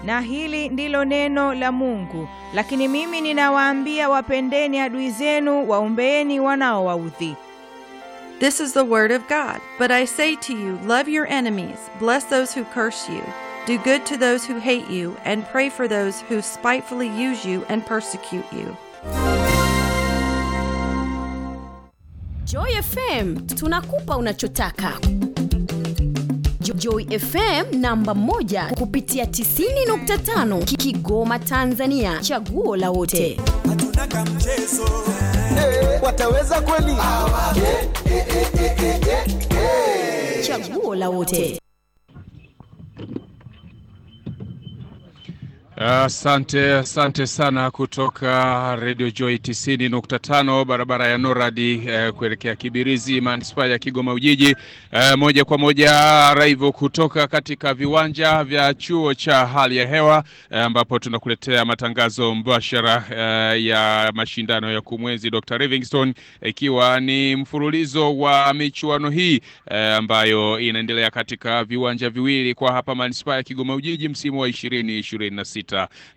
na hili ndilo neno la Mungu. Lakini mimi ninawaambia, wapendeni adui zenu, waombeeni wanaowaudhi. This is the word of God. But I say to you, love your enemies, bless those who curse you, do good to those who hate you, and pray for those who spitefully use you and persecute you. Joy FM tunakupa unachotaka. Jo- Joy FM namba moja kupitia 90.5 Ki- Kigoma Tanzania, chaguo la wote. hatuna kamchezo wataweza kweli? Chaguo la wote. Asante, asante sana kutoka Radio Joy 90.5 barabara ya Noradi eh, kuelekea Kibirizi manispaa ya Kigoma Ujiji eh, moja kwa moja raivu kutoka katika viwanja vya chuo cha hali ya hewa eh, ambapo tunakuletea matangazo mbashara eh, ya mashindano ya kumwenzi Dr. Livingstone ikiwa ni mfululizo wa michuano hii eh, ambayo inaendelea katika viwanja viwili kwa hapa manispaa ya Kigoma Ujiji msimu wa 2026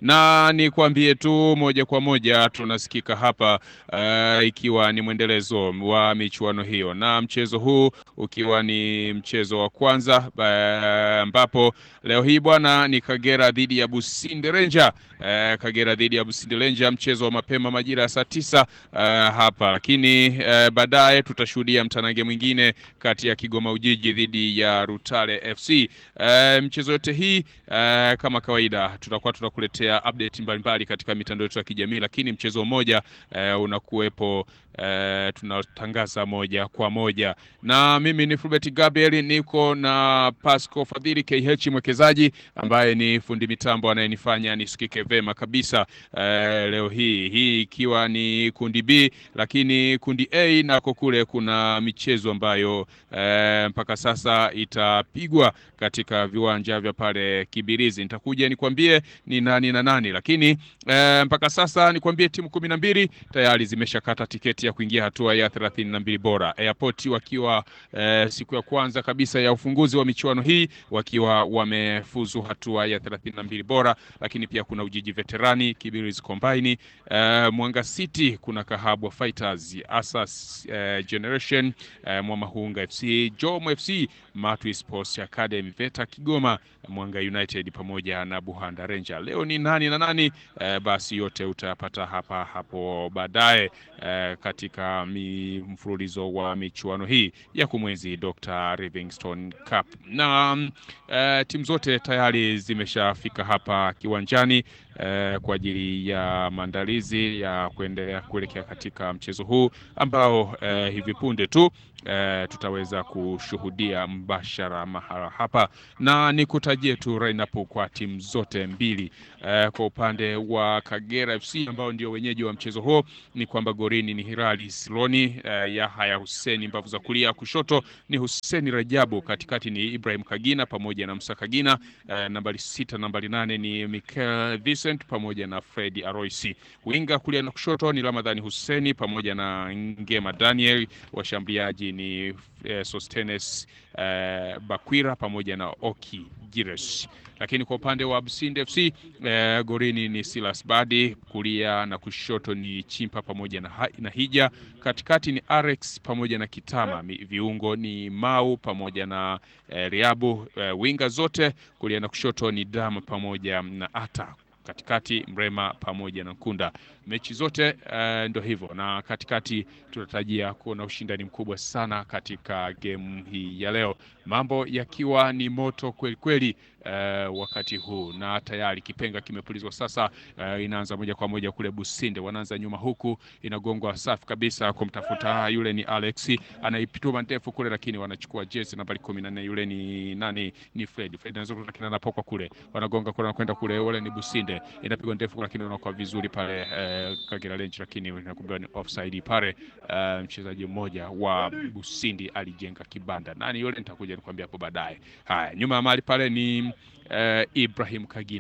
na nikwambie tu moja kwa moja tunasikika hapa uh, ikiwa ni mwendelezo wa michuano hiyo na mchezo huu ukiwa ni mchezo wa kwanza eh, ambapo leo hii bwana ni Kagera dhidi ya Businde Ranger eh, Kagera dhidi ya Businde Ranger mchezo wa mapema majira ya saa tisa eh, hapa lakini eh, baadaye tutashuhudia mtanange mwingine kati ya Kigoma Ujiji dhidi ya Rutale FC eh, mchezo yote hii eh, kama kawaida tutakuwa tunakuletea update mbalimbali katika mitandao yetu ya kijamii, lakini mchezo mmoja eh, unakuwepo eh, tunatangaza moja kwa moja, na mimi ni Fulbert Gabriel, niko na Pasco Fadhili KH mwekezaji ambaye ni fundi mitambo anayenifanya nisikike vema kabisa eh, leo hii hii ikiwa ni kundi B, lakini kundi A nako kule kuna michezo ambayo eh, mpaka sasa itapigwa katika viwanja vya pale Kibirizi. Nitakuja nikwambie ni nani na nani, lakini eh, mpaka sasa nikwambie timu kumi na mbili tayari zimeshakata tiketi ya kuingia hatua ya thelathini na mbili bora. Airport wakiwa eh, siku ya kwanza kabisa ya ufunguzi wa michuano hii wakiwa wamefuzu hatua ya thelathini na mbili bora, lakini pia kuna Ujiji Veterani, Kibirizi Combine, eh, Mwanga City, kuna Kahabwa Fighters, Asas eh, Generation, eh, Mwamahunga FC, Jom FC, Matwi Sports Academy, Veta Kigoma, Mwanga United pamoja na Buhanda Ranger. Leo ni nani na nani? Eh, basi yote utayapata hapa hapo baadaye eh, katika mi, mfululizo wa michuano hii ya kumwenzi Dr. Livingstone Cup na mm, eh, timu zote tayari zimeshafika hapa kiwanjani eh, kwa ajili ya maandalizi ya kuendelea kuelekea katika mchezo huu ambao eh, hivi punde tu eh, tutaweza kushuhudia mbashara mahala hapa, na nikutajie tu lineup kwa timu zote mbili. Eh, kwa upande wa Kagera FC ambao ndio wenyeji wa mchezo huo ni kwamba gorini ni Hilali Siloni, eh, Yahaya Huseni mbavu za kulia, kushoto ni Huseni Rajabu, katikati ni Ibrahim Kagina pamoja na Musa Kagina, eh, nambari sita, nambari nane ni Mikel Vincent pamoja na Fred Aroisi, winga kulia na kushoto ni Ramadhani Huseni pamoja na Ngema Daniel, washambuliaji ni eh, Sostenes eh, Bakwira pamoja na Oki Gires. Lakini kwa upande wa Businde FC eh, gorini ni Silas Badi, kulia na kushoto ni Chimpa pamoja na, ha na Hija, katikati ni Arex pamoja na Kitama, Mi- viungo ni Mau pamoja na eh, Riabu, eh, winga zote kulia na kushoto ni Dam pamoja na Ata katikati Mrema pamoja na Nkunda. Mechi zote uh, ndo hivyo, na katikati tunatarajia kuona ushindani mkubwa sana katika gemu hii ya leo, mambo yakiwa ni moto kweli kweli uh, wakati huu, na tayari kipenga kimepulizwa sasa. Uh, inaanza moja kwa moja kule Businde, wanaanza nyuma huku, inagongwa safi kabisa kumtafuta yule ni Alex, anaipituma ndefu kule, lakini wanachukua jezi nambari kumi na nne yule ni nani? Ni Fred. Fred anaweza lakini anapokwa kule, wanagonga kule, wanakwenda kule, wale ni Businde, inapigwa ndefu lakini unakuwa vizuri pale eh, Kagera Range, lakini inakumbiwa ni offside pale. Eh, mchezaji mmoja wa Busindi alijenga kibanda, nani yule? Nitakuja nikwambia hapo baadaye. Haya, nyuma ya mali pale ni eh, Ibrahim Kagina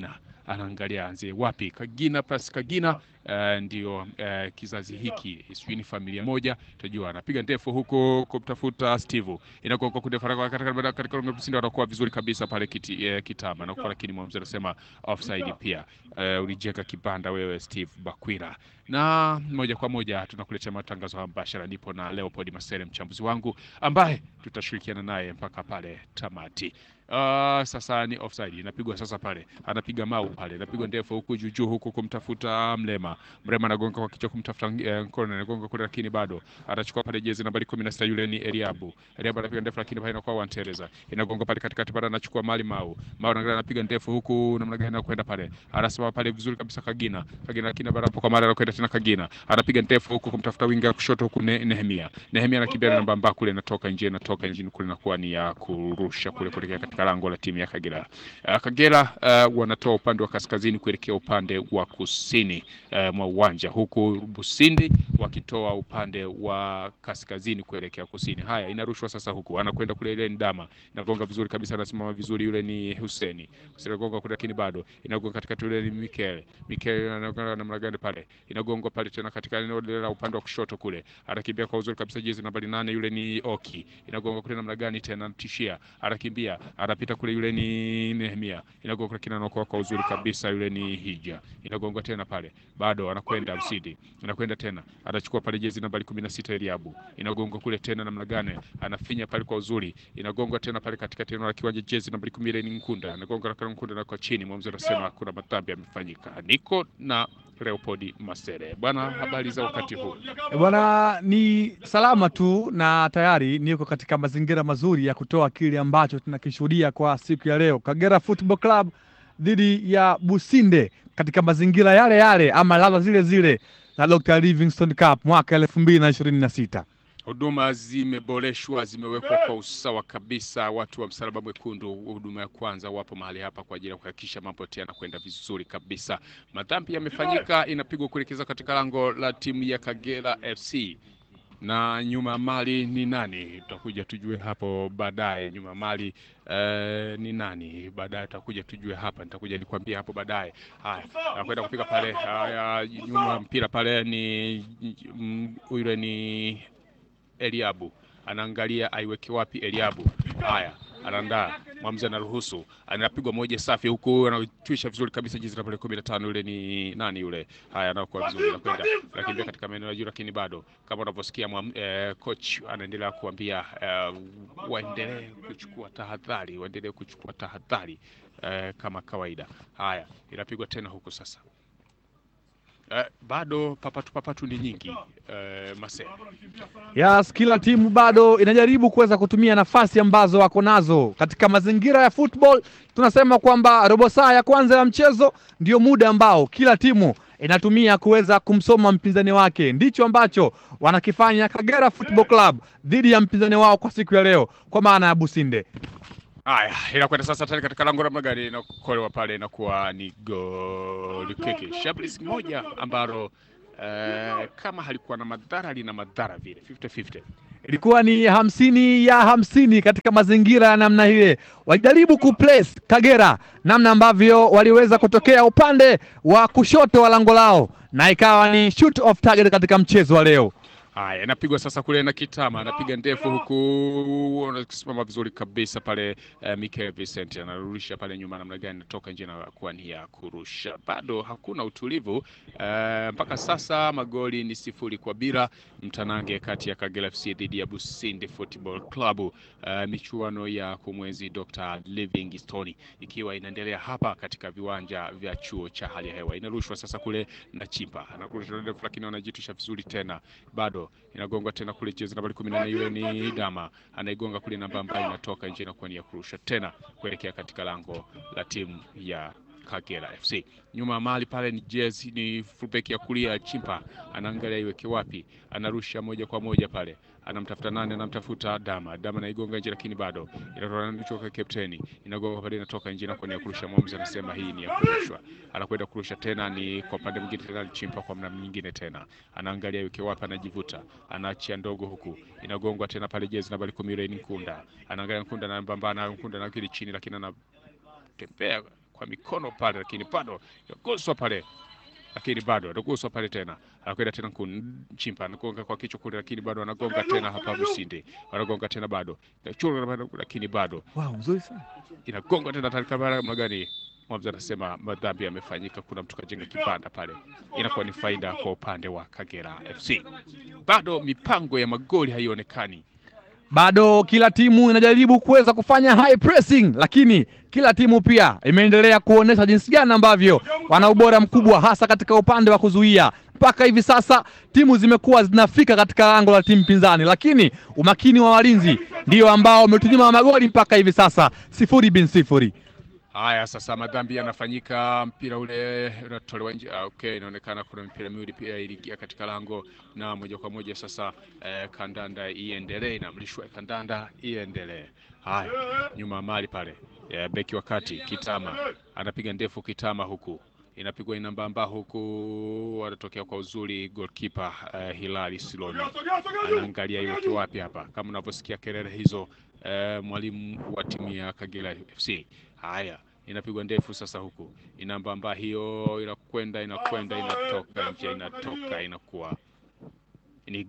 anaangalia anzie wapi. Kagina plus Kagina Uh, ndio uh, kizazi hiki sijui ni familia moja tajua, anapiga ndefu huku kumtafuta Steve, inakuwa kwa kundefu haraka katika katika msingi anakuwa vizuri kabisa pale kiti, eh, kitama na kwa, lakini mwamuzi anasema offside pia. Uh, ulijenga kibanda wewe Steve Bakwira, na moja kwa moja tunakuletea matangazo haya mbashara. Nipo na Leopold Masere mchambuzi wangu ambaye tutashirikiana naye mpaka pale tamati. Uh, sasa ni offside inapigwa sasa pale, anapiga mau pale, inapigwa ndefu huku juu juu huku kumtafuta Mlema. Mrema anagonga kwa kichwa kumtafuta eh, Nkona anagonga kule, lakini bado atachukua pale jezi nambari 16 yule ni Eliabu. Eliabu anapiga ndefu, lakini pale inakuwa Wantereza inagonga pale katikati pale, anachukua mali Mau. Mau anaangalia anapiga ndefu huku namna gani anakwenda pale, anasimama pale vizuri kabisa Kagina. Kagina lakini baada hapo kwa mara anakwenda tena Kagina anapiga ndefu huku kumtafuta winga kushoto huku ne, Nehemia. Nehemia anakimbia na namba mbaya kule, inatoka nje, inatoka nje kule, inakuwa ni ya kurusha kule kuelekea katika lango la timu ya Kagera. Uh, Kagera uh, wanatoa upande wa kaskazini kuelekea upande wa kusini uh, mwa uwanja huku Busindi wakitoa upande wa kaskazini kuelekea kusini. Haya, inarushwa sasa huku, anakwenda kule, ile ni Dama inagonga vizuri kabisa, anasimama vizuri, yule ni Huseni Huseni anagonga kule, lakini bado inagonga katikati, yule ni Mikel Mikel anagonga namna gani pale, inagongwa pale tena katika eneo la upande wa kushoto kule, anakimbia kwa uzuri kabisa, jezi nambari nane, yule ni Oki, inagonga kule namna gani tena, anatishia, anakimbia, anapita kule, yule ni Nehemia, inagonga kule, kina anaokoa kwa uzuri kabisa, yule ni Hija, inagonga tena pale, bado anakwenda Msidi, anakwenda tena, anachukua pale jezi nambari 16 Eliabu, inagonga kule tena namna gani, anafinya pale kwa uzuri, inagonga tena pale katikati eneo la kiwanja, jezi nambari 10 ni Nkunda, anagonga na Nkunda na kwa chini, mwamuzi anasema kuna madhambi yamefanyika. Niko na Leopold Masere. Bwana, habari za wakati huu? E bwana, ni salama tu na tayari niko katika mazingira mazuri ya kutoa kile ambacho tunakishuhudia kwa siku ya leo, Kagera Football Club dhidi ya Businde katika mazingira yale yale ama ladha zile zile za Dr. Livingstone Cup mwaka elfu mbili na ishirini na sita. Huduma zimeboreshwa, zimewekwa kwa usawa kabisa. Watu wa Msalaba Mwekundu, huduma ya kwanza, wapo mahali hapa kwa ajili ya kuhakikisha mambo yote yanakwenda vizuri kabisa. Madhambi yamefanyika, inapigwa kuelekeza katika lango la timu ya Kagera FC na nyuma mali ni nani? Tutakuja tujue hapo baadaye. Nyuma mali eh, ni nani? Baadaye tutakuja tujue hapa, nitakuja nikwambia hapo baadaye. Haya, nakwenda kupiga pale. Haya, nyuma mpira pale ni mm, yule ni Eliabu anaangalia aiweke wapi Eliabu. Haya, anaandaa mwamuzi anaruhusu, anapigwa moja safi huku, anatwisha vizuri kabisa jezi nambari kumi na tano. Yule ni nani yule? Haya, anakuwa vizuri, anakwenda anakimbia katika maeneo ya juu, lakini bado kama unavyosikia eh, coach anaendelea kuambia eh, waendelee kuchukua tahadhari, waendelee kuchukua tahadhari eh, kama kawaida. Haya, inapigwa tena huku sasa Eh, bado papatu papatu ni nyingi eh, Mase Yes, kila timu bado inajaribu kuweza kutumia nafasi ambazo wako nazo katika mazingira ya football. Tunasema kwamba robo saa ya kwanza ya mchezo ndio muda ambao kila timu inatumia kuweza kumsoma mpinzani wake. Ndicho ambacho wanakifanya Kagera Football Club dhidi ya mpinzani wao kwa siku ya leo, kwa maana ya Businde. Haya, inakwenda sasa tani katika lango la magari, inakolewa pale, inakuwa ni goli kiki. Shambulizi moja ambalo eh, kama halikuwa na madhara lina madhara vile 50-50. Ilikuwa ni hamsini ya hamsini katika mazingira ya namna ile, walijaribu kuplace Kagera namna ambavyo waliweza kutokea upande wa kushoto wa lango lao, na ikawa ni shoot off target katika mchezo wa leo. Haya, inapigwa sasa kule na Kitama, anapiga ndefu huku, anasimama vizuri kabisa pale. Uh, Mikel Vincent anarudisha pale nyuma, namna gani natoka nje na kuwa ni ya kurusha. Bado hakuna utulivu uh, mpaka sasa, magoli ni sifuri kwa bila, mtanange kati ya Kagera FC dhidi ya Busindi Football Club. Uh, michuano ya kumwezi Dr. Livingstone ikiwa inaendelea hapa katika viwanja vya chuo cha hali ya hewa. Inarushwa sasa kule na Chimpa, anarusha ndefu, lakini anajitisha vizuri tena bado inagongwa tena kule jezi nambari kumi na nne yule ni Dama anaigonga kule namba ambayo inatoka nje na kuwa ni ya kurusha tena kuelekea katika lango la timu ya Kagera FC. Nyuma ya mali pale ni jezi ni fullback ya kulia Chimpa anaangalia iweke wapi, anarusha moja kwa moja pale, anamtafuta nani? Anamtafuta Dama. Dama naigonga nje, lakini bado inatoka kapteni, inagonga pale, inatoka nje na kuwa ni ya kurusha. Mwamuzi anasema hii ni ya kurushwa, anakwenda kurusha tena, ni kwa upande mwingine tena ni Chimpa kwa namna nyingine tena, anaangalia iweke wapi, anajivuta, anaachia ndogo huku, inagongwa tena pale, jezi nambari kumi ile ni Nkunda, anaangalia Nkunda na mbamba na Nkunda na kile chini, lakini ana tembea kwa mikono pale, lakini bado inaguswa pale, lakini bado anaguswa pale tena, anakwenda tena Nchimpa anagonga kwa kichwa kule, lakini bado anagonga tena hapa Businde, anagonga tena bado, lakini bado Wow, mzuri sana. inagonga tena taarifa magani Mwamza anasema madhambi yamefanyika, kuna mtu kajenga kibanda pale, inakuwa ni faida kwa upande wa Kagera FC. Bado mipango ya magoli haionekani. Bado kila timu inajaribu kuweza kufanya high pressing, lakini kila timu pia imeendelea kuonesha jinsi gani ambavyo wana ubora mkubwa, hasa katika upande wa kuzuia. Mpaka hivi sasa timu zimekuwa zinafika katika lango la timu pinzani, lakini umakini wa walinzi ndio ambao umetunyima magoli mpaka hivi sasa, sifuri bin sifuri. Haya, sasa madhambi yanafanyika, mpira ule unatolewa nje. Ah, okay, inaonekana kuna mipira miwili pia iliingia katika lango na moja kwa moja sasa eh, kandanda iendelee, inamlishwa kandanda iendelee. Haya, nyuma mali pale eh, beki wa kati Kitama anapiga ndefu Kitama, huku inapigwa inambamba, huku anatokea kwa uzuri goalkeeper eh, Hilali Siloni anaangalia iweke wapi hapa, kama unavyosikia kelele hizo eh, mwalimu wa timu ya Kagera FC. Haya, inapigwa ndefu sasa, huku inambamba hiyo, inakwenda inakwenda, inatoka nje, inatoka inakuwa ni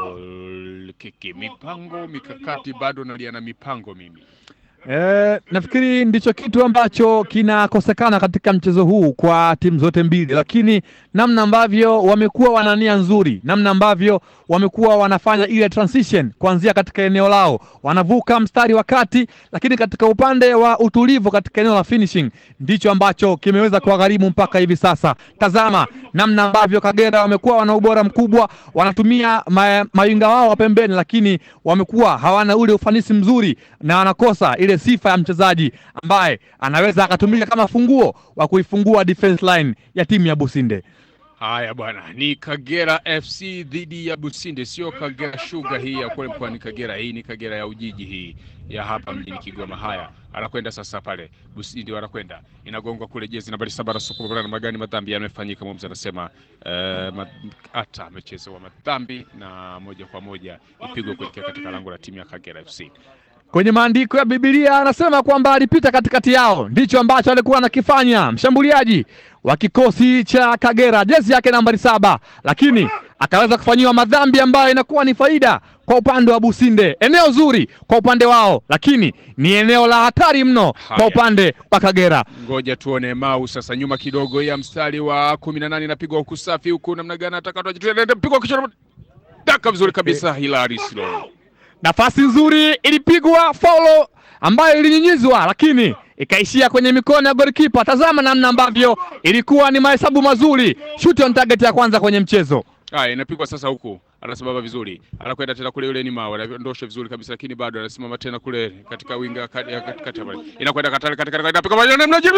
goal kiki. Mipango mikakati, bado nalia na mipango mimi. Eh, nafikiri ndicho kitu ambacho kinakosekana katika mchezo huu kwa timu zote mbili, lakini namna ambavyo wamekuwa wana nia nzuri, namna ambavyo wamekuwa wanafanya ile transition kuanzia katika eneo lao, wanavuka mstari wa kati, lakini katika upande wa utulivu katika eneo la finishing ndicho ambacho kimeweza kuwagharimu mpaka hivi sasa. Tazama namna ambavyo Kagera wamekuwa wana ubora mkubwa, wanatumia ma, mawinga wao wa pembeni, lakini wamekuwa hawana ule ufanisi mzuri na wanakosa ile sifa ya mchezaji ambaye anaweza akatumika kama funguo wa kuifungua defense line ya timu ya Businde. Haya bwana, ni Kagera FC dhidi ya Businde, sio Kagera Sugar hii ya kule mkoani Kagera. Hii ni Kagera ya Ujiji hii ya hapa mjini Kigoma. Haya, anakwenda sasa pale Businde, wanakwenda inagongwa kule, jezi nambari saba na sukuma na magani, madhambi yamefanyika. Mwamuzi anasema eh, ma- hata amechezewa madhambi na moja kwa moja ipigwe kuelekea katika lango la timu ya Kagera FC. Kwenye maandiko ya Biblia anasema kwamba alipita katikati yao, ndicho ambacho alikuwa anakifanya mshambuliaji wa kikosi cha Kagera, jezi yake nambari saba, lakini akaweza kufanyiwa madhambi ambayo inakuwa ni faida kwa upande wa Businde. Eneo zuri kwa upande wao, lakini ni eneo la hatari mno kwa Haya. upande wa Kagera. Ngoja tuone Mau sasa, nyuma kidogo ya mstari wa kumi na nane inapigwa huku safi huku, namna gani atakatwa, pigwa kichwa, daka vizuri kabisa, Hilari Siloni Nafasi nzuri ilipigwa faulo ambayo ilinyunyizwa, lakini ikaishia kwenye mikono ya golikipa. Tazama namna ambavyo ilikuwa ni mahesabu mazuri, shoot on target ya kwanza kwenye mchezo. Haya, inapigwa sasa huku, anasimama vizuri, anakwenda tena kule, yule ni Mao anaondosha vizuri kabisa, lakini bado anasimama tena kule katika winga kati- ya katikati pale, inakwenda katali katika inapiga moja na mnajibu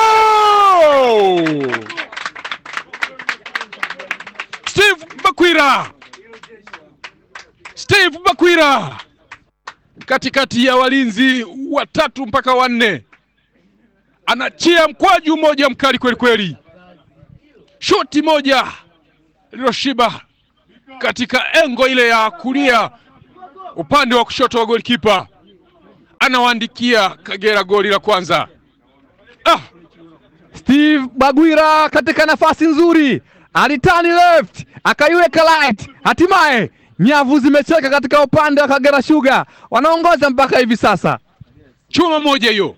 goal! Steve Bakwira, Steve Bakwira katikati ya walinzi watatu mpaka wanne, anachia mkwaju mmoja mkali kweli kweli, shoti moja liloshiba katika engo ile ya kulia upande wa kushoto wa golikipa, anawaandikia Kagera goli la kwanza. Ah, Steve Bagwira katika nafasi nzuri alitani left akaiweka right, hatimaye nyavu zimecheka katika upande wa Kagera Sugar, wanaongoza mpaka hivi sasa. chuma moja hiyo,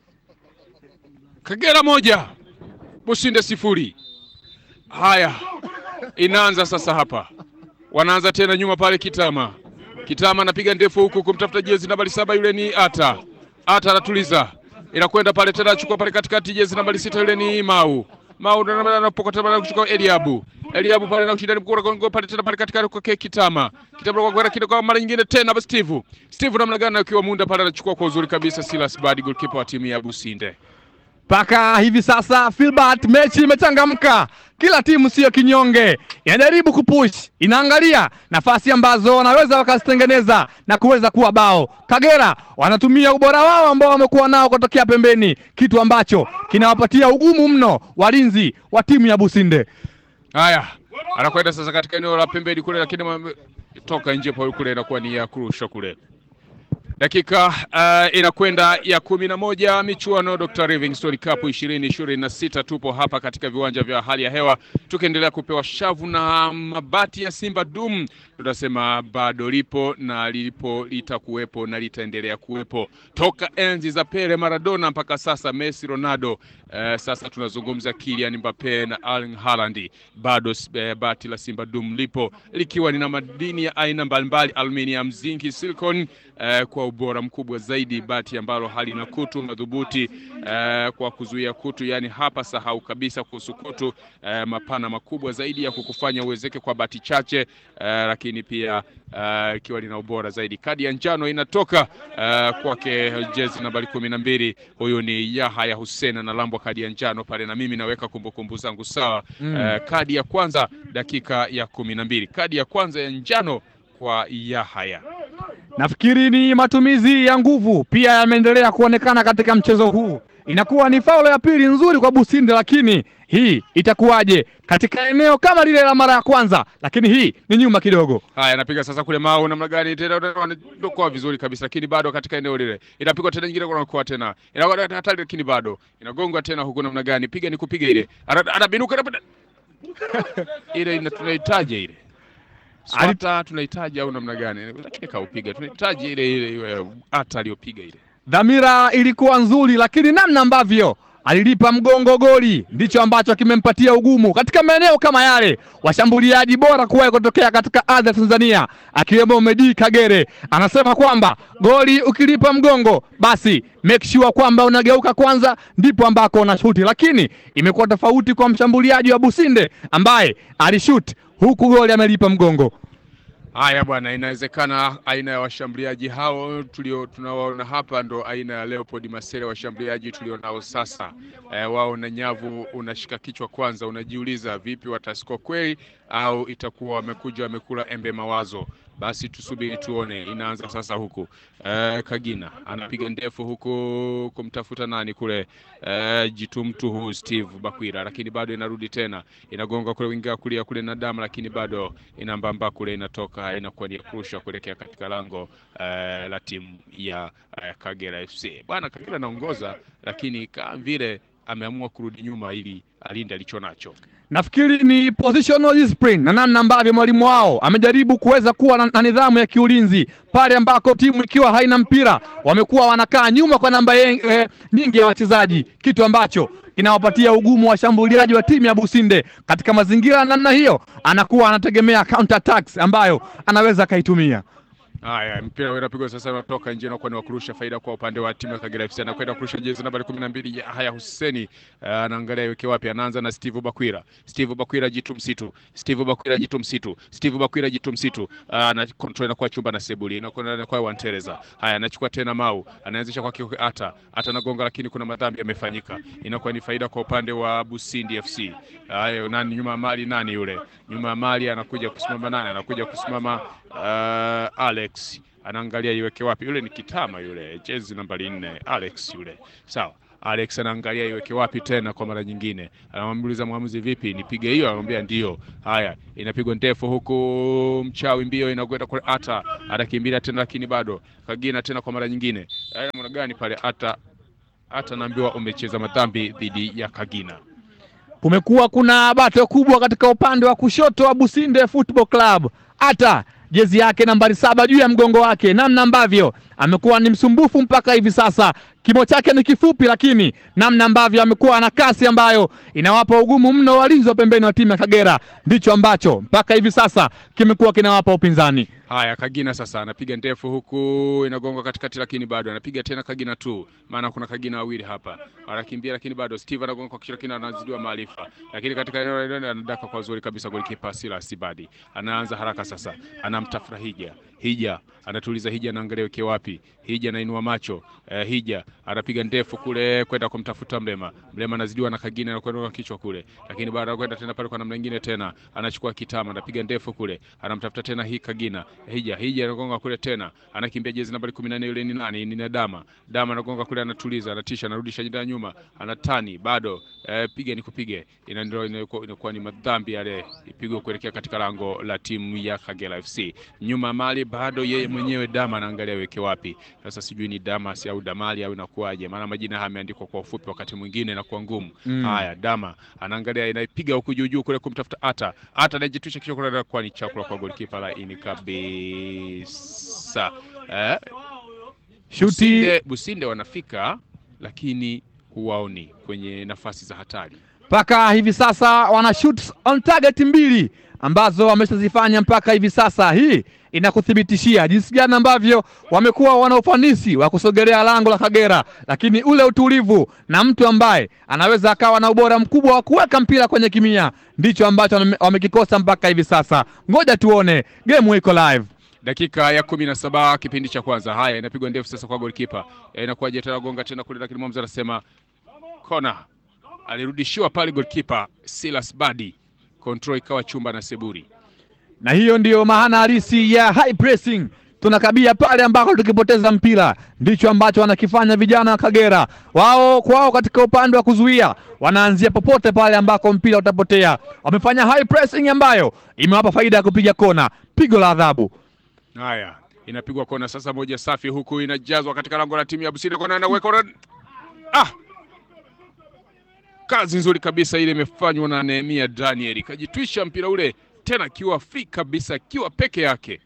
Kagera moja, Businde sifuri. Haya, inaanza sasa hapa, wanaanza tena nyuma pale. Kitama, Kitama anapiga ndefu huku kumtafuta jezi nambari saba, yule ni Ata. Ata anatuliza, inakwenda pale tena, achukua pale katikati, jezi nambari sita, yule ni Mau. Mau ndo anapokota pale kuchukua Eliabu. Eliabu pale na ushindani mkubwa gongo pale tena pale katikati kwa Kitama. Kitama kwa kwenda kidogo kwa mara nyingine tena basi Steve. Steve namna gani akiwa munda pale anachukua kwa uzuri kabisa Silas Badi goalkeeper wa timu ya Businde. Mpaka hivi sasa Filbert, mechi imechangamka, kila timu siyo kinyonge, inajaribu kupush, inaangalia nafasi ambazo wanaweza wakazitengeneza na kuweza kuwa bao. Kagera wanatumia ubora wao ambao wamekuwa nao kutokea pembeni, kitu ambacho kinawapatia ugumu mno walinzi wa timu ya Businde. Haya, anakwenda sasa katika eneo la pembeni kule, lakini ma- toka nje pale kule inakuwa ni ya kurusha kule. Dakika uh, inakwenda ya kumi na moja michuano Dr. Livingstone Cup ishirini ishirini na sita. Tupo hapa katika viwanja vya hali ya hewa tukiendelea kupewa shavu na mabati ya Simba Dum. Tunasema bado lipo na lipo litakuwepo na litaendelea kuwepo toka enzi za Pele, Maradona mpaka sasa Messi, Ronaldo. Uh, sasa tunazungumza Kylian Mbappe na Erling Haaland. Bado uh, bati la Simba Dum lipo likiwa lina madini ya aina mbalimbali, aluminium, zinki, silicon uh, kwa ubora mkubwa zaidi, bati ambalo halina kutu, madhubuti uh, kwa kuzuia kutu. Yani hapa sahau kabisa kuhusu kutu uh, mapana makubwa zaidi ya kukufanya uwezeke kwa bati chache uh, lakini pia ikiwa uh, lina ubora zaidi. Kadi ya njano inatoka uh, kwake jezi nambari kumi na mbili. Huyu ni Yahya Hussein analambwa kadi ya njano pale, na mimi naweka kumbukumbu zangu sawa. Mm. Uh, kadi ya kwanza dakika ya kumi na mbili, kadi ya kwanza ya njano kwa Yahya. Nafikiri ni matumizi ya nguvu pia yameendelea kuonekana katika mchezo huu. Inakuwa ni faulo ya pili nzuri kwa Businde, lakini hii itakuwaje katika eneo kama lile la mara ya kwanza? Lakini hii ni nyuma kidogo. Haya, anapiga sasa kule Mau, namna gani tena, anadokoa vizuri kabisa, lakini bado katika eneo lile inapigwa tena nyingine, kwa tena inakuwa hatari, lakini bado inagongwa tena huku, namna gani, piga ni kupiga ile, Ana- anabinuka ana- ile ina- tunahitaji ile Swata tunahitaji au namna gani? Lakini kaupiga, tunahitaji ile ile iwe hata aliyopiga ile. Dhamira ilikuwa nzuri, lakini namna ambavyo alilipa mgongo goli ndicho ambacho kimempatia ugumu katika maeneo kama yale. Washambuliaji bora kuwahi kutokea katika ardhi ya Tanzania akiwemo Medi Kagere anasema kwamba goli ukilipa mgongo, basi make sure kwamba unageuka kwanza, ndipo ambako unashuti. Lakini imekuwa tofauti kwa mshambuliaji wa Businde ambaye alishuti huku goli amelipa mgongo. Haya bwana, inawezekana aina ya washambuliaji hao tulio tunawaona hapa ndo aina ya Leopold Masere, washambuliaji tulionao sasa. E, wao na nyavu, unashika kichwa kwanza, unajiuliza vipi watasko kweli au itakuwa wamekuja wamekula embe mawazo. Basi tusubiri tuone. Inaanza sasa huku e, Kagina anapiga ndefu huku kumtafuta nani kule e, jitumtu huu Steve Bakwira, lakini bado inarudi tena, inagonga kule winga kulia kule na damu, lakini bado inambamba kule, inatoka inakuwa ni ya kurusha kuelekea katika lango e, la timu ya e, Kagera FC. Bwana Kagera anaongoza, lakini kama vile ameamua kurudi nyuma ili alinde alicho nacho. Nafikiri ni positional discipline na namna ambavyo mwalimu wao amejaribu kuweza kuwa na, na nidhamu ya kiulinzi pale ambako timu ikiwa haina mpira wamekuwa wanakaa nyuma kwa namba ye- eh, nyingi ya wachezaji, kitu ambacho kinawapatia ugumu washambuliaji wa timu ya Businde. Katika mazingira ya namna hiyo, anakuwa anategemea counter attacks ambayo anaweza akaitumia. Haya, mpira unapigwa sasa, unatoka nje, unakuwa ni wa kurusha faida kwa upande wa timu ya Kagera FC. Anakwenda kurusha jezi nambari kumi na mbili Haya Huseni uh, anaangalia iweke wapi. Anaanza na Steve Bakwira, Steve Bakwira jitu msitu, Steve Bakwira jitu msitu, Steve Bakwira jitu msitu. Uh, ana control inakuwa chumba na sebuli, inakuwa inakuwa Wantereza. Haya, anachukua tena Mau, anaanzisha kwa kiu ata ata nagonga, lakini kuna madhambi yamefanyika, inakuwa ni faida kwa upande wa Busindi FC. Haya, nani nyuma ya mali, nani yule nyuma ya mali anakuja kusimama, nani anakuja kusimama uh, Alex anaangalia iweke wapi. Yule ni Kitama yule, jezi nambari nne, Alex yule. Sawa, Alex anaangalia iweke wapi tena kwa mara nyingine, anamuuliza mwamuzi, vipi, nipige hiyo? Anamwambia ndio. Haya, inapigwa ndefu huku, mchawi mbio inakwenda kwa ata, atakimbilia tena, lakini bado Kagina tena kwa mara nyingine. Haya, namna gani pale ata ata naambiwa umecheza madhambi dhidi ya Kagina. Kumekuwa kuna bato kubwa katika upande wa kushoto wa Businde Football Club. Hata jezi yake nambari saba juu ya mgongo wake, namna ambavyo amekuwa ni msumbufu mpaka hivi sasa. Kimo chake ni kifupi, lakini namna ambavyo amekuwa na kasi ambayo inawapa ugumu mno walinzi wa pembeni wa timu ya Kagera, ndicho ambacho mpaka hivi sasa kimekuwa kinawapa upinzani. Haya, Kagina sasa anapiga ndefu huku inagonga katikati, lakini bado anapiga tena Kagina tu, maana kuna Kagina wawili hapa, anakimbia lakini bado Steve anagonga kwa kichwa, lakini anazidiwa maarifa, lakini katika eneo la ndani anadaka kwa uzuri kabisa. Golikipa Sila Sibadi anaanza haraka sasa, anamtafuta Hija. Hija anatuliza, Hija anaangalia weke wapi, Hija anainua macho eh, Hija anapiga ndefu kule kwenda kumtafuta Mlema. Mlema anazidiwa na Kagina na kwenda kwa kichwa kule, lakini baada ya kwenda tena pale kwa namna nyingine tena anachukua Kitama, anapiga ndefu kule, anamtafuta tena hii Kagina. Hija Hija anagonga kule tena, anakimbia jezi nambari 14 yule ni nani? Ni Dama. Dama anagonga kule, anatuliza, anatisha, anarudisha jenda nyuma, anatani bado eh, piga ni kupige, ina ndio inakuwa inakuwa ni madhambi yale, ipigwe kuelekea katika lango la timu ya Kagera FC. Nyuma mali bado yeye mwenyewe Dama anaangalia weke wapi. Sasa sijui ni Damas au Damali au inakuwaje, maana majina haya yameandikwa kwa ufupi, wakati mwingine inakuwa ngumu. Mm. Haya, Dama anaangalia, inaipiga huku juu juu kule kumtafuta Ata. Ata anajitwisha kichwa kule, kwa ni chakula kwa golikipa laini kabisa eh? Shuti Businde, Businde wanafika lakini huwaoni kwenye nafasi za hatari. mpaka hivi sasa wana shoot on target mbili ambazo wameshazifanya mpaka hivi sasa. Hii inakuthibitishia jinsi gani ambavyo wamekuwa wana ufanisi wa kusogelea lango la Kagera, lakini ule utulivu na mtu ambaye anaweza akawa na ubora mkubwa wa kuweka mpira kwenye kimia ndicho ambacho wame- wamekikosa mpaka hivi sasa. Ngoja tuone, game iko live. dakika ya kumi na saba kipindi cha kwanza. Haya, inapigwa ndefu sasa kwa golikipa, Eh, inakuwaje tena gonga tena kule, lakini mwamuzi anasema kona. Alirudishiwa pale golikipa Silas Badi, control ikawa chumba na Seburi. na hiyo ndiyo maana halisi ya high pressing. Tunakabia pale ambako tukipoteza mpira, ndicho ambacho wanakifanya vijana wa Kagera. Wao kwao katika upande wa kuzuia, wanaanzia popote pale ambako mpira utapotea. Wamefanya high pressing ambayo imewapa faida ya kupiga kona, pigo la adhabu. Haya, inapigwa kona sasa, moja safi, huku inajazwa katika lango la timu ya Businde. Kona inaweka kona. Ah, kazi nzuri kabisa ile imefanywa na Nehemia Daniel, kajitwisha mpira ule tena akiwa free kabisa, akiwa peke yake.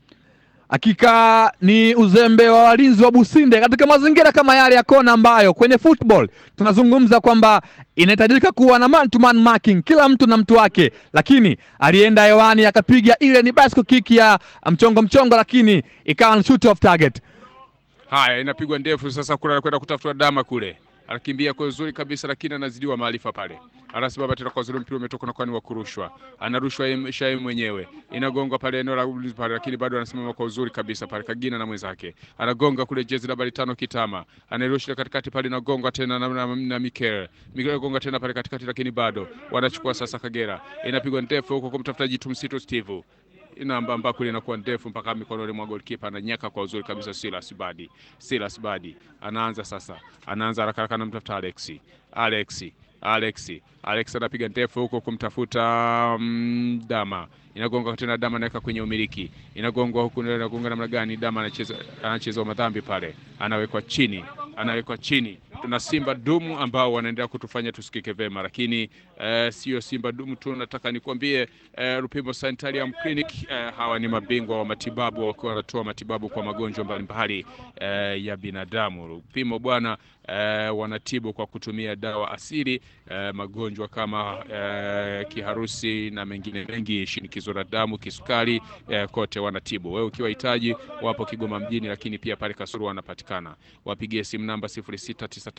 Hakika ni uzembe wa walinzi wa Businde katika mazingira kama yale ya kona ambayo kwenye football tunazungumza kwamba inahitajika kuwa na man to man marking, kila mtu na mtu wake, lakini alienda hewani akapiga ile ni bicycle kick ya mchongo mchongo, lakini ikawa ni shoot off target. Haya, inapigwa ndefu sasa, kule anakwenda kutafuta dama kule, anakimbia kwa uzuri kabisa, lakini anazidiwa maarifa pale. Anasimama tena kwa uzuri, mpira umetoka na kwani wa kurushwa, anarushwa yeye- Shai mwenyewe, inagonga pale eneo la ulinzi pale, lakini bado anasimama kwa uzuri kabisa pale. Kagina na mwenzake anagonga kule, jezi nambari tano Kitama anairusha katikati pale, inagonga tena na, na, na Mikel Mikel gonga tena pale katikati, lakini bado wanachukua sasa. Kagera inapigwa ndefu huko kumtafuta jitu msitu Steve namba ambako inakuwa ndefu mpaka mikononi mwa goalkeeper, ananyaka kwa uzuri kabisa. Silas Badi, Silas Badi anaanza sasa, anaanza haraka haraka, anamtafuta Alexi, Alexi, Alexi, Alex anapiga ndefu huko kumtafuta mm, Dama, inagonga tena Dama, anaweka kwenye umiliki, inagongwa huku, inagonga namna gani? Dama anacheza anacheza madhambi pale, anawekwa chini, anawekwa chini. Tuna Simba dumu ambao wanaendelea kutufanya tusikike vema, lakini eh, sio Simba dumu tu, nataka nikwambie eh, Rupimbo Sanitarium Clinic eh, hawa ni mabingwa wa matibabu wakiwa wanatoa matibabu kwa magonjwa mbalimbali eh, ya binadamu. Rupimo bwana eh, wanatibu kwa kutumia dawa asili eh, magonjwa kama eh, kiharusi na mengine mengi, shinikizo la damu, kisukari eh, kote wanatibu. Wewe ukiwa hitaji, wapo Kigoma mjini, lakini pia pale Kasuru wanapatikana. Wapigie simu namba 0693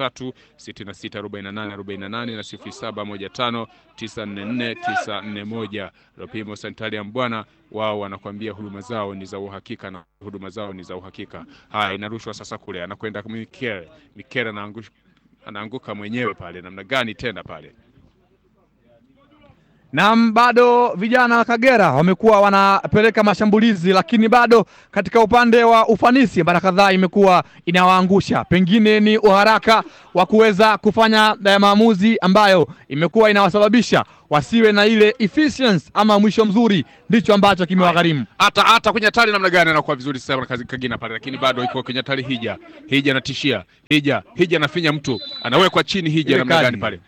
664848 na 0715 944 941. Rupimo Sanitarium bwana, wao wanakwambia huduma zao ni za uhakika na huduma zao ni za uhakika. Haya, inarushwa sasa kule, anakwenda Mikel. Mikel anaangush- anaanguka mwenyewe pale, namna gani tena pale Naam, bado vijana wa Kagera wamekuwa wanapeleka mashambulizi, lakini bado katika upande wa ufanisi mara kadhaa imekuwa inawaangusha. Pengine ni uharaka wa kuweza kufanya eh, maamuzi ambayo imekuwa inawasababisha wasiwe na ile efficiency ama mwisho mzuri, ndicho ambacho kimewagharimu. hata hata kwenye hatari namna gani anakuwa vizuri sana kazi Kagina pale, lakini bado iko kwenye hatari. Hija Hija anatishia, Hija Hija anafinya mtu, anawekwa chini. Hija Ile namna kadi. gani pale?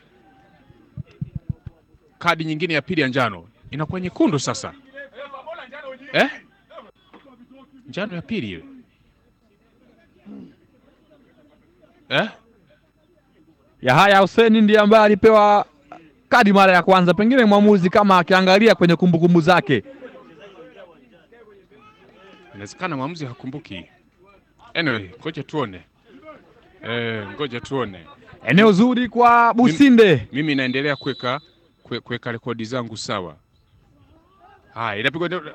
Kadi nyingine ya pili ya njano inakuwa nyekundu sasa, eh? Njano ya pili ile eh? Yahaya Hussein ndiye ambaye alipewa kadi mara ya kwanza, pengine mwamuzi kama akiangalia kwenye kumbukumbu zake Inawezekana mwamuzi hakumbuki. Anyway, ngoja tuone eh, ngoja tuone. eneo zuri kwa Businde. Mimi naendelea kuweka kue- kuweka rekodi zangu sawa. Haya, inapigwa ndio.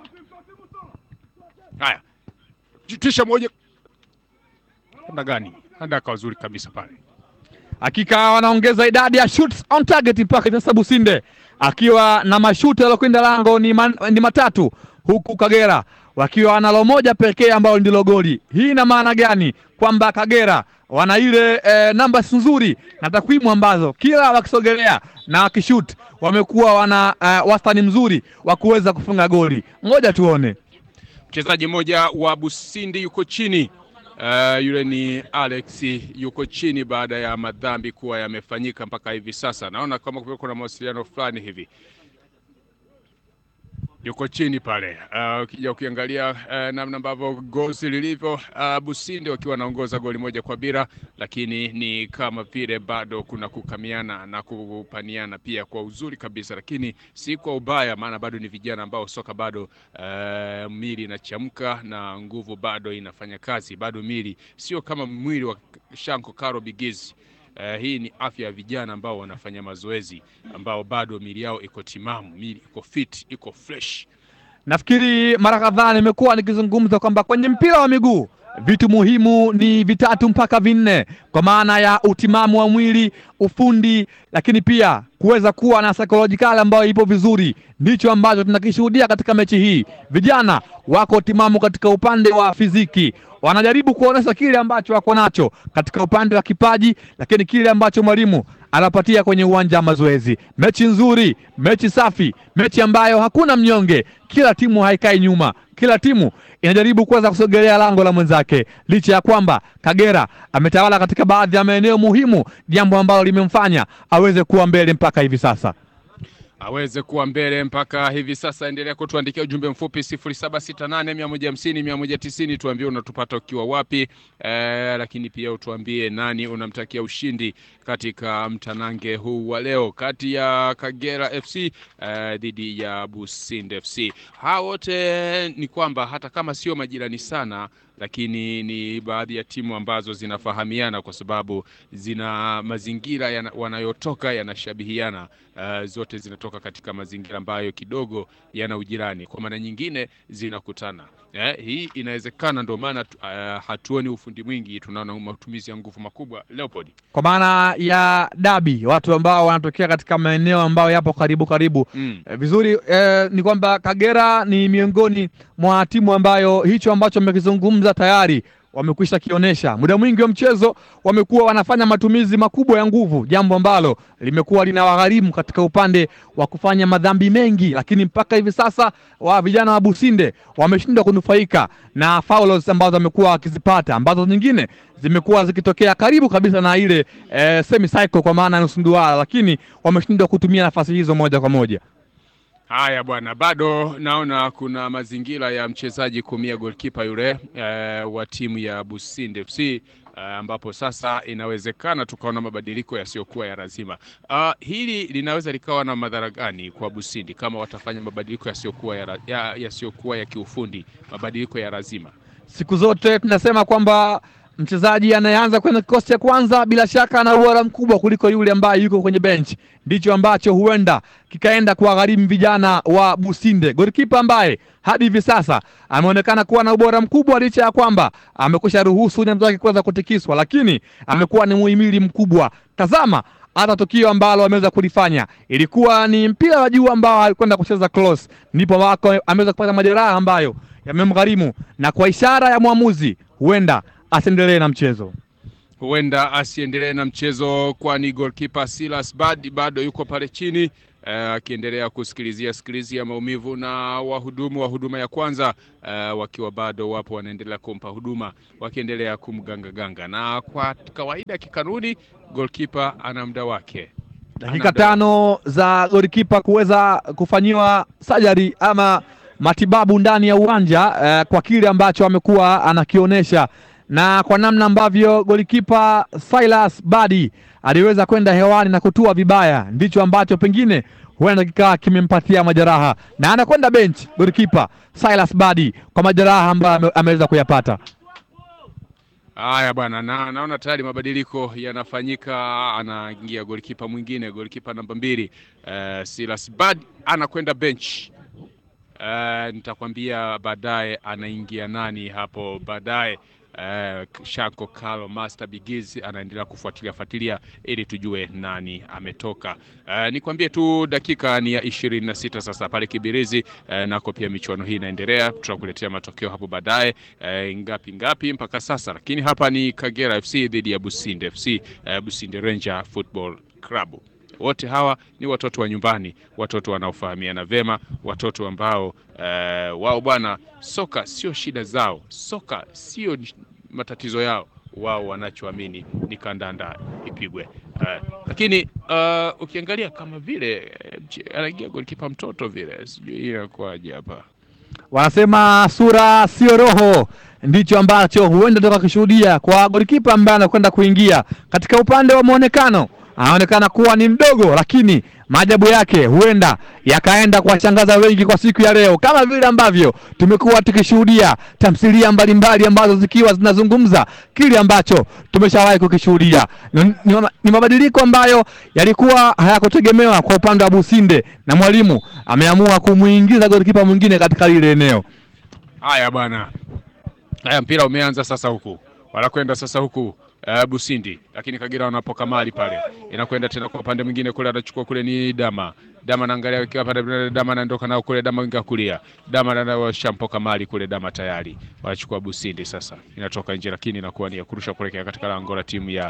Haya, jitisha moja namna gani? Andaka wazuri kabisa pale. Hakika wanaongeza idadi ya shoots on target mpaka hivi sasa Businde akiwa na mashuti yaliyokwenda lango ni, man, ni matatu huku Kagera wakiwa na lo moja pekee ambalo ndilo goli. Hii ina maana gani? Kwamba Kagera wana ile eh, numbers nzuri na takwimu ambazo kila wakisogelea na wakishut wamekuwa wana eh, wastani mzuri wa kuweza kufunga goli. Ngoja tuone. Mchezaji mmoja wa Busindi yuko chini. Uh, yule ni Alex yuko chini baada ya madhambi kuwa yamefanyika mpaka hivi sasa. Naona kama kumekuwa kuna mawasiliano fulani hivi yuko chini pale. Uh, ukija ukiangalia uh, namna ambavyo gozi lilivyo, uh, Businde wakiwa wanaongoza goli moja kwa bila, lakini ni kama vile bado kuna kukamiana na kupaniana pia kwa uzuri kabisa, lakini si kwa ubaya, maana bado ni vijana ambao soka bado uh, mili inachamka na nguvu bado inafanya kazi, bado mili sio kama mwili wa Shanko Karo Bigizi. Uh, hii ni afya ya vijana ambao wanafanya mazoezi ambao bado mili yao iko timamu, mili iko fit, iko fresh. Nafikiri mara kadhaa nimekuwa nikizungumza kwamba kwenye mpira wa miguu vitu muhimu ni vitatu mpaka vinne, kwa maana ya utimamu wa mwili, ufundi, lakini pia kuweza kuwa na psychological ambayo ipo vizuri. Ndicho ambacho tunakishuhudia katika mechi hii. Vijana wako timamu katika upande wa fiziki, wanajaribu kuonesha kile ambacho wako nacho katika upande wa kipaji, lakini kile ambacho mwalimu anapatia kwenye uwanja wa mazoezi. Mechi nzuri, mechi safi, mechi ambayo hakuna mnyonge. Kila timu haikai nyuma, kila timu inajaribu kuweza kusogelea lango la mwenzake, licha ya kwamba Kagera ametawala katika baadhi ya maeneo muhimu, jambo ambalo limemfanya aweze kuwa mbele mpaka hivi sasa aweze kuwa mbele mpaka hivi sasa. Endelea kutuandikia ujumbe mfupi 0768150190 tuambie unatupata ukiwa wapi, eh, lakini pia utuambie nani unamtakia ushindi katika mtanange huu wa leo kati ya Kagera FC eh, dhidi ya Businde FC. Hawa wote ni kwamba hata kama sio majirani sana lakini ni baadhi ya timu ambazo zinafahamiana kwa sababu zina mazingira yana, wanayotoka yanashabihiana. Uh, zote zinatoka katika mazingira ambayo kidogo yana ujirani, kwa maana nyingine zinakutana. Eh, hii inawezekana, ndio maana uh, hatuoni ufundi mwingi, tunaona matumizi ya nguvu makubwa. Leopold, kwa maana ya dabi, watu ambao wanatokea katika maeneo ambayo yapo karibu karibu. mm. Eh, vizuri eh, ni kwamba Kagera ni miongoni mwa timu ambayo hicho ambacho mmekizungumza tayari wamekwisha kionyesha. Muda mwingi wa mchezo wamekuwa wanafanya matumizi makubwa ya nguvu, jambo ambalo limekuwa linawagharimu katika upande wa kufanya madhambi mengi, lakini mpaka hivi sasa wa vijana wa Businde wameshindwa kunufaika na fouls ambazo wamekuwa wakizipata, ambazo nyingine zimekuwa zikitokea karibu kabisa na ile eh, semi cycle kwa maana ya nusu duara, lakini wameshindwa kutumia nafasi hizo moja kwa moja. Haya bwana, bado naona kuna mazingira ya mchezaji kumia golkipa yule eh, wa timu ya Businde FC eh, ambapo sasa inawezekana tukaona mabadiliko yasiyokuwa ya lazima. Ah, hili linaweza likawa na madhara gani kwa Busindi kama watafanya mabadiliko yasiyokuwa ya, ra- ya, yasiyokuwa ya kiufundi, mabadiliko ya lazima? Siku zote tunasema kwamba mchezaji anayeanza kwenye kikosi cha kwanza bila shaka ana ubora mkubwa kuliko yule ambaye yuko kwenye bench. Ndicho ambacho huenda kikaenda kuwagharimu vijana wa Businde. Golikipa ambaye hadi hivi sasa ameonekana kuwa na ubora mkubwa, licha ya kwamba amekwisha ruhusu nyavu zake kuweza kutikiswa, lakini amekuwa ni muhimili mkubwa. Tazama hata tukio ambalo ameweza kulifanya ilikuwa ni mpira wa juu ambao alikwenda kucheza close, ndipo wako ameweza kupata majeraha ambayo yamemgharimu, na kwa ishara ya mwamuzi huenda asiendelee na mchezo. huenda asiendelee na mchezo, kwani goalkeeper Silas Bad bado yuko pale chini eh, akiendelea kusikilizia sikilizia maumivu na wahudumu wa huduma ya kwanza eh, wakiwa bado wapo wanaendelea kumpa huduma wakiendelea kumgangaganga, na kwa kawaida kikanuni goalkeeper ana muda wake Dakika Ana muda tano za golikipa kuweza kufanyiwa sajari ama matibabu ndani ya uwanja eh, kwa kile ambacho amekuwa anakionyesha na kwa namna ambavyo golikipa Silas Badi aliweza kwenda hewani na kutua vibaya, ndicho ambacho pengine huenda kikawa kimempatia majeraha na anakwenda bench golikipa Silas Badi kwa majeraha ambayo ame- ameweza kuyapata. Haya bwana, na naona tayari mabadiliko yanafanyika. Anaingia golikipa mwingine, golikipa namba mbili uh, Silas Bad anakwenda bench. Uh, nitakwambia baadaye anaingia nani hapo baadaye. Uh, Shako Kalo Master Bigiz anaendelea kufuatilia fuatilia ili tujue nani ametoka. Uh, nikwambie tu dakika ni ya ishirini na sita sasa pale Kibirizi. Uh, nako pia michuano hii inaendelea, tutakuletea matokeo hapo baadaye uh, ngapi ngapi mpaka sasa, lakini hapa ni Kagera FC dhidi ya Businde FC, uh, Businde Ranger Football Club. Wote hawa ni watoto wa nyumbani, watoto wanaofahamiana vema, watoto ambao eh, wao bwana, soka sio shida zao, soka sio matatizo yao wao wanachoamini ni kandanda ipigwe. Uh, lakini uh, ukiangalia kama vile uh, anaingia golikipa mtoto vile, sijui inakuwaje hapa. Wanasema sura sio roho, ndicho ambacho huenda toka kishuhudia kwa golikipa ambaye anakwenda kuingia. Katika upande wa mwonekano anaonekana kuwa ni mdogo, lakini maajabu yake huenda yakaenda kuwashangaza wengi kwa siku ya leo, kama vile ambavyo tumekuwa tukishuhudia tamthilia mbalimbali ambazo zikiwa zinazungumza kile ambacho tumeshawahi kukishuhudia. Ni, ni, ni mabadiliko ambayo yalikuwa hayakutegemewa kwa upande wa Businde, na mwalimu ameamua kumuingiza golikipa mwingine katika lile eneo. Haya bwana, haya mpira umeanza sasa, huku wanakwenda sasa huku Uh, Busindi lakini Kagera wanapoka mali pale, inakwenda tena kwa upande mwingine kule, anachukua kule ni Dama. Dama naangalia ikiwa pale, Dama anaondoka nao kule, Dama winga kulia, Dama anashampoka mali kule, Dama tayari wanachukua Busindi. Sasa inatoka nje, lakini inakuwa ni ya kurusha kuelekea katika lango la timu ya